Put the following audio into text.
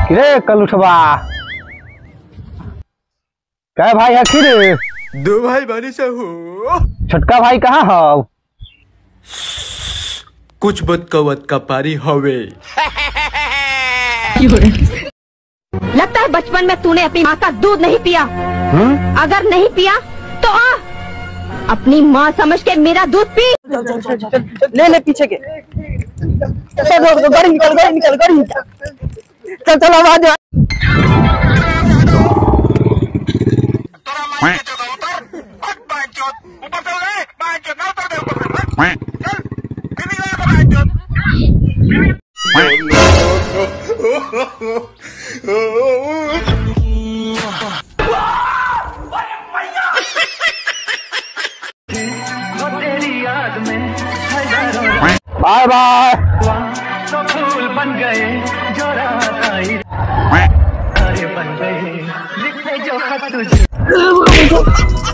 रे कल उठवा क्या भाई हखी रे दो भाई बानी से हो छोटका भाई कहाँ हो कुछ बदका वदका पारी हवे लगता है बचपन में तूने अपनी माँ का दूध नहीं पिया हम्म? अगर नहीं पिया तो आ अपनी माँ समझ के मेरा दूध पी ले ले पीछे के चल रोक दो गाड़ी निकल गाड़ी निकल गाड़ी निकल चल चल आवाज आ बाय बाय फूल बन गए जो रात आई तारे बन गए लिखे जो खत तुझे